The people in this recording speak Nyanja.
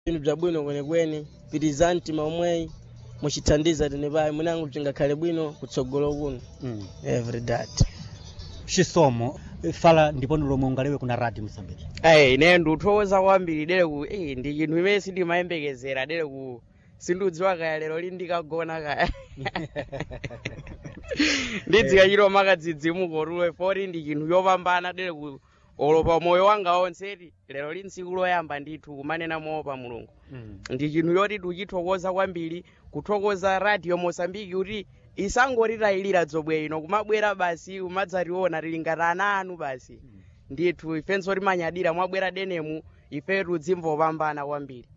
inu bzabwino kwenekwene pitizani mtima omweyi muchithandiza tene payi mwinango bzingakhale bwino kutsogolo kuno mm. every that chisomo fala ndiponi lomwe ungalewe kuna radio msambiki ayi ine ndikuthokoza kwambiri dere ku eh, ndi chinthu imene sindimayembekezera dere ku sindiudziwa kaya lero li ndikagona kaya ndidzika chiro makadzidzimuko tulo foti ndi chinthu chopambana dere ku olopa moyo wanga wonseti lero li ntsiku loyamba ndithu kumanena moopa mulungu mm. ndi chinthu choti tichithokoza kwambiri kuthokoza radio mosambiki kuti isangotitayilira dzobwe ino kumabwera basi kumadzationa tili ngati ana anu basi ndithu ifenso timanyadira mwabwera denemu ifetu dzimvopambana kwambiri